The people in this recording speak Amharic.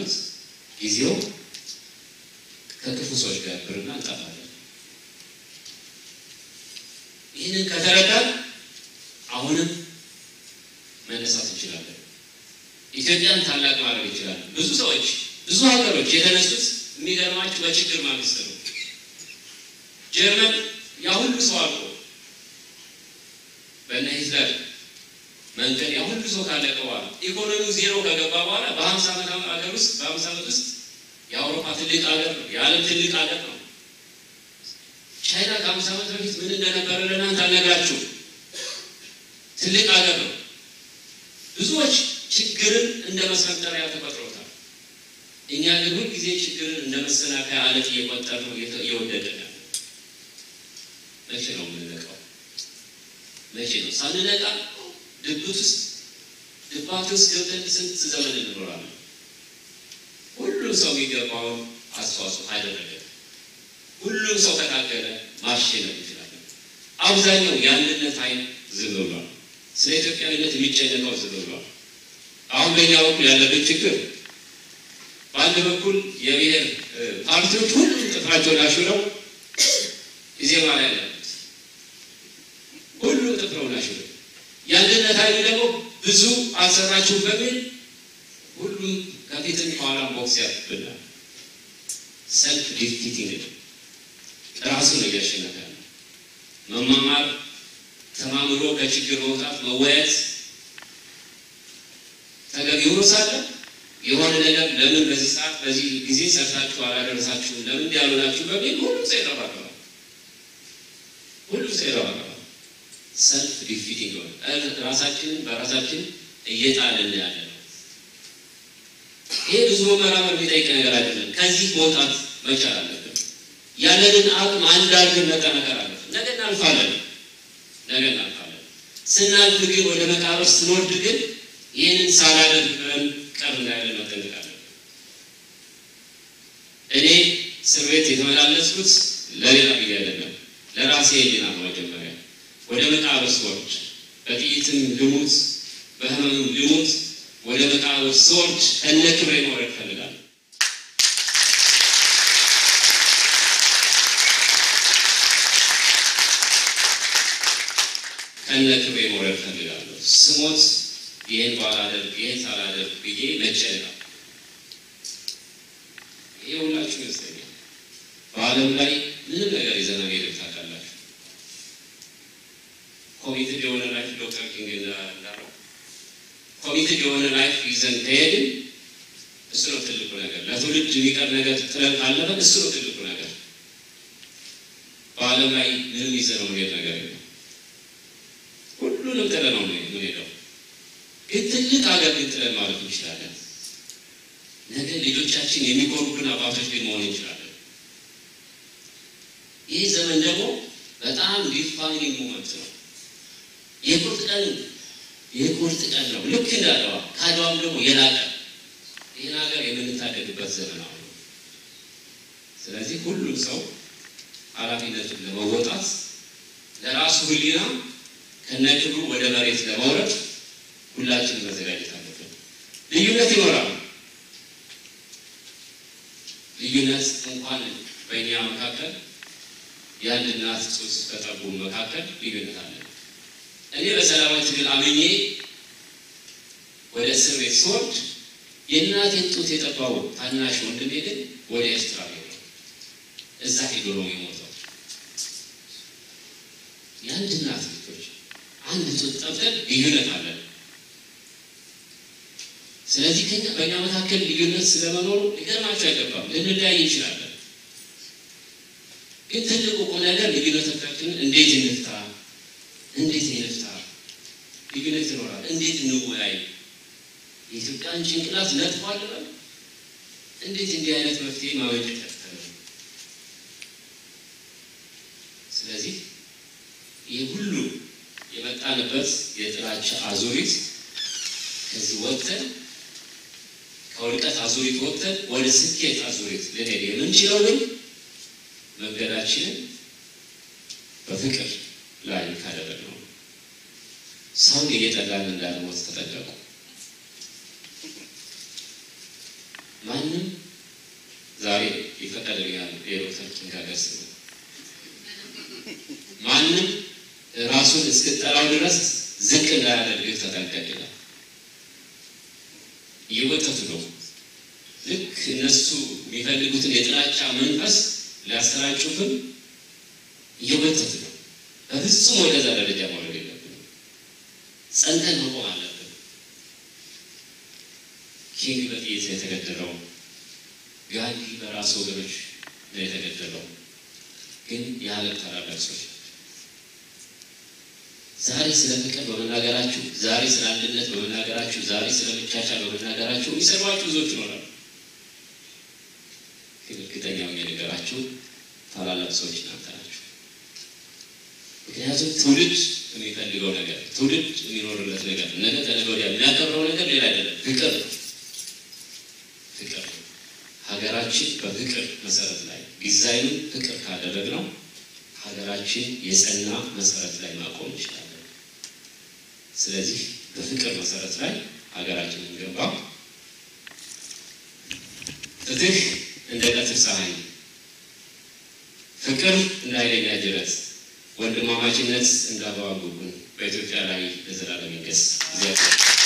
ሃይማኖት ጊዜው ከክፉ ሰዎች ጋር ብርና እንጠፋለን። ይህንን ከተረዳን አሁንም መነሳት እንችላለን። ኢትዮጵያን ታላቅ ማድረግ እንችላለን። ብዙ ሰዎች ብዙ ሀገሮች የተነሱት የሚገርማችሁ በችግር ማግስት ነው። ጀርመን ያ ሁሉ ሰው አልቆ በእነ ሂትለር መንገድ ያ ሁሉ ሰው ካለቀ በኋላ ኢኮኖሚው ዜሮ ከገባ በኋላ በሀምሳ ዓመት ሀገር ውስጥ በሀምሳ ዓመት ውስጥ የአውሮፓ ትልቅ ሀገር ነው። የዓለም ትልቅ ሀገር ነው። ቻይና ከአምስት ዓመት በፊት ምን እንደነበረ ለእናንተ አልነግራችሁም። ትልቅ ሀገር ነው። ብዙዎች ችግርን እንደ መስፈንጠሪያ ተቆጥረውታል። እኛ ግን ሁል ጊዜ ችግርን እንደ መሰናከያ አለት እየቆጠር ነው እየወደደ ነው። መቼ ነው የምንነቃው? መቼ ነው ሳንነቃ ድብት ውስጥ ድባት ውስጥ ገብተን ስንት ዘመን እንኖራለን? ሁሉም ሰው የሚገባውን አስተዋጽኦ አደረገ። ሁሉም ሰው ተካከለ፣ ማሸነፍ እንችላለን። አብዛኛው የአንድነት ኃይል ዝም ብሏል። ስለ ኢትዮጵያዊነት የሚጨነቀው ዝም ብሏል። አሁን በእኛ በኩል ያለብን ችግር በአንድ በኩል የብሔር ፓርቲዎች ሁሉም ጥፍራቸውን አሹረው ኢዜማ ላይ ያሉት ሁሉም ጥፍረውን አሹረው የአንድነት ኃይል ደግሞ ብዙ አልሰራችሁም በሚል ሁሉም ከፊትም ከኋላም ቦክስ ያፍብናል። ሰልፍ ዲፊቲንግ ራሱ ነው እያሸነፈ ያለ። መማማር፣ ተማምሮ ከችግር መውጣት፣ መወያየት ተገቢ ሆኖ ሳለ የሆነ ነገር ለምን በዚህ ሰዓት በዚህ ጊዜ ሰርታችሁ አላደረሳችሁም ለምን ያሉ ናችሁ በሚል ሁሉም ሰው ይረባረባል። ሁሉም ሰው ይረባረባል። ሰልፍ ዲፊቲንግ ሆነ ራሳችንን በራሳችን እየጣልን ያለ ነው። ይሄ ብዙ መመራመር የሚጠይቅ ነገር አይደለም። ከዚህ መውጣት መቻል አለብን። ያለንን አቅም አንድ አድርገን መጠናከር አለብን። ነገ እናልፋለን፣ ነገ እናልፋለን። ስናልፍ ግን ወደ መቃብር ስንወርድ ግን ይህንን ሳላደርግ ብለን ቀር እንዳለን መጠንቀቅ አለብን። እኔ እስር ቤት የተመላለስኩት ለሌላ ብዬ አይደለም፣ ለራሴ ሕሊና ነው። መጀመሪያ ወደ መቃብር ስወርድ በጥይትም ልሙት በህመምም ልሙት ወደ መቃብር ስወርድ ከነ ክብሬ መውረድ እፈልጋለሁ። ከነ ክብሬ መውረድ እፈልጋለሁ። ስሞት ይህን ባላደርግ ይህን ሳላደርግ ብዬ መጨነቅ ይሄ ሁላችሁ ይመስለኛል። በዓለም ላይ ምንም ነገር ይዘና ሄደ ታውቃላችሁ። ኮሚትድ የሆነ ላይፍ ዶክተር ኪንግ እንዳለው ኮሚትድ የሆነ ላይፍ ይዘን ከሄድን እሱ ነው ትልቁ ነገር። ለትውልድ የሚቀር ነገር ጥለን ካለፈን እሱ ነው ትልቁ ነገር። በዓለም ላይ ምንም ይዘነው መሄድ ነገር የለም። ሁሉንም ጥለን ነው የምንሄደው። ግን ትልቅ ሀገር ግን ጥለን ማለት እንችላለን። ነገ ልጆቻችን የሚኮሩብን አባቶች ግን መሆን እንችላለን። ይህ ዘመን ደግሞ በጣም ዲፋይኒንግ ሞመንት ነው። የቁርጥ ቀን የቁርጥ ቀን ነው። ልክ እንደ አድዋ ከአድዋም ደግሞ የላቀ ይህን ሀገር የምንታደግበት ዘመን አሁን ነው። ስለዚህ ሁሉም ሰው ኃላፊነቱን ለመወጣት ለራሱ ሕሊና ከነክብሩ ወደ መሬት ለመውረድ ሁላችንም መዘጋጀት አለብን። ልዩነት ይኖራል። ልዩነት እንኳን በእኛ መካከል የአንድ እናት ጡት ከጠቡ መካከል ልዩነት አለ። እኔ በሰላማዊ ትግል አምኜ ወደ እስር ቤት ስወርድ የእናቴን ጡት የጠባው ታናሽ ወንድሜ ግን ወደ ኤርትራ ሄደ። እዛ ሄዶ ነው የሞተው። የአንድ እናት ልጆች አንድ ጡት ጠብተን ልዩነት አለን። ስለዚህ ከኛ በእኛ መካከል ልዩነት ስለመኖሩ ሊገርማቸው አይገባም። ልንለያይ እንችላለን። ግን ትልቁ ቁም ነገር ልዩነቶቻችንን እንዴት እንፍታ፣ እንዴት እንፍታ። ልዩነት ይኖራል። እንዴት እንወያይ። የኢትዮጵያን ጭንቅላት ነጥፏል በል እንዴት እንዲህ አይነት መፍትሄ ማበጀት ያፍታል። ስለዚህ ይህ ሁሉ የመጣንበት የጥላቻ አዙሪት ከዚህ ወጥተን ከውድቀት አዙሪት ወጥተን ወደ ስኬት አዙሪት ልንሄድ የምንችለው ግን መንገዳችንን በፍቅር ላይ ካደረግነው ሰውን እየጠላን እንዳንሞት ተጠንቀቁ። ማንም ዛሬ ይፈቀድልኛል የዶክተር ኪንግ ሀገር ስም ማንም ራሱን እስክጠራው ድረስ ዝቅ እንዳያደርግህ ተጠንቀቅ ይላል። እየወተቱ ነው። ልክ እነሱ የሚፈልጉትን የጥላቻ መንፈስ ሊያሰራጩብን እየወተቱ ነው። በፍጹም ወደዛ ደረጃ መውረድ የለብንም። ጸንተን መቆም አለብን። ኪንግ በጥይት ነው የተገደለው። ጋንዲ በራሱ ወገኖች ነው የተገደለው። ግን የዓለም ታላላቅ ሰዎች ዛሬ ስለ ፍቅር በመናገራችሁ፣ ዛሬ ስለ አንድነት በመናገራችሁ፣ ዛሬ ስለ መቻቻል በመናገራችሁ የሚሰሯችሁ ብዙዎች ይኖራሉ። ግን እርግጠኛ ሆኜ ነገራችሁ ታላላቅ ሰዎች እናንተ ናችሁ። ምክንያቱም ትውልድ የሚፈልገው ነገር ትውልድ የሚኖርለት ነገር ነገ ከነገ ወዲያ የሚያከብረው ነገር ሌላ አይደለም፣ ፍቅር ነው። ፍቅር ነው። ሀገራችን በፍቅር መሰረት ላይ ዲዛይኑን ፍቅር ካደረግነው ሀገራችን የጸና መሰረት ላይ ማቆም እንችላለን። ስለዚህ በፍቅር መሰረት ላይ ሀገራችን እንገባ። ፍትህ እንደ ቀትር ፀሐይ፣ ፍቅር እንደ ኃይለኛ ጅረት፣ ወንድማማችነት እንደ አበባ ጉንጉን በኢትዮጵያ ላይ ለዘላለም ይንገስ። እግዚአብሔር